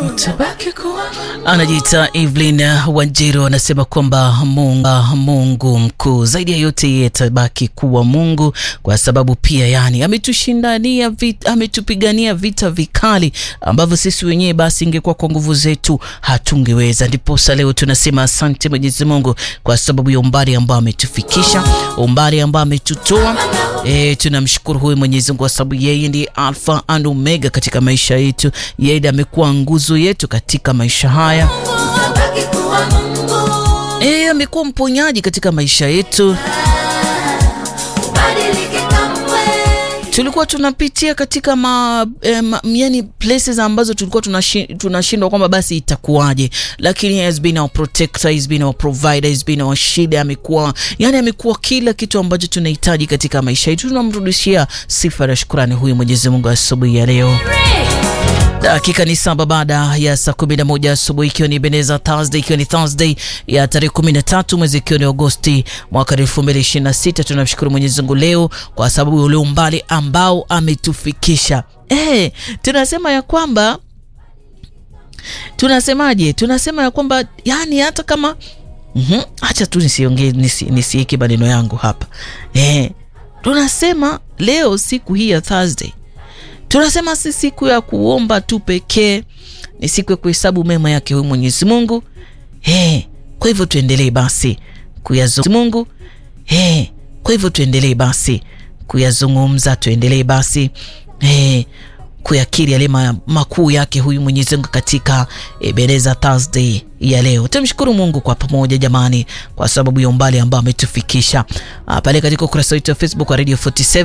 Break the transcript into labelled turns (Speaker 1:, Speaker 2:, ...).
Speaker 1: Anajiita Evelyn Wanjiru anasema kwamba Mungu, Mungu mkuu zaidi ya yote, yeye atabaki kuwa Mungu kwa sababu pia yani ametushindania vita, ametupigania vita vikali ambavyo sisi wenyewe basi ingekuwa kwa nguvu zetu hatungeweza. Ndiposa leo tunasema asante Mwenyezi Mungu kwa sababu ya umbali ambao ametufikisha, umbali ambao ametutoa. E, tunamshukuru huyu Mwenyezi Mungu kwa sababu yeye ndiye Alfa and Omega katika maisha yetu. Yeye ndiye amekuwa nguzo yetu katika maisha haya. E, amekuwa mponyaji katika maisha yetu. Tulikuwa tunapitia katika ma, eh, ma, yani places ambazo tulikuwa tunashindwa kwamba basi itakuwaje, lakini he has been our protector, he has been our provider, he has been our shield. Amekuwa yani, amekuwa kila kitu ambacho tunahitaji katika maisha yetu. Tunamrudishia sifa na shukrani huyu Mwenyezi Mungu asubuhi ya leo. Dakika ni saba baada ya saa kumi na moja asubuhi, ikiwa ni Beneza Thursday, ikiwa ni Thursday ya tarehe kumi na tatu mwezi ikiwa ni Agosti mwaka elfu mbili ishirini na sita. Tunamshukuru Mwenyezi Mungu leo kwa sababu ya ule umbali ambao ametufikisha. Eh, tunasema ya kwamba tunasemaje? Tunasema ya kwamba yani hata kama mm-hmm, acha tu nisiongee nisi, nisieke maneno yangu hapa eh, tunasema leo siku hii ya Thursday tunasema si siku ya kuomba tu pekee, ni siku ya kuhesabu mema yake huyu Mwenyezi Mungu. Hey, kwa hivyo tuendelee basi kuyazungumza Mungu. Hey, kwa hivyo tuendelee basi kuyazungumza, tuendelee basi hey, kuyakiri yale makuu yake huyu Mwenyezi Mungu katika Ebeneza Thursday ya leo. Tumshukuru Mungu kwa pamoja jamani, kwa sababu ya umbali ambao ametufikisha pale katika ukurasa wetu wa Facebook wa Radio 47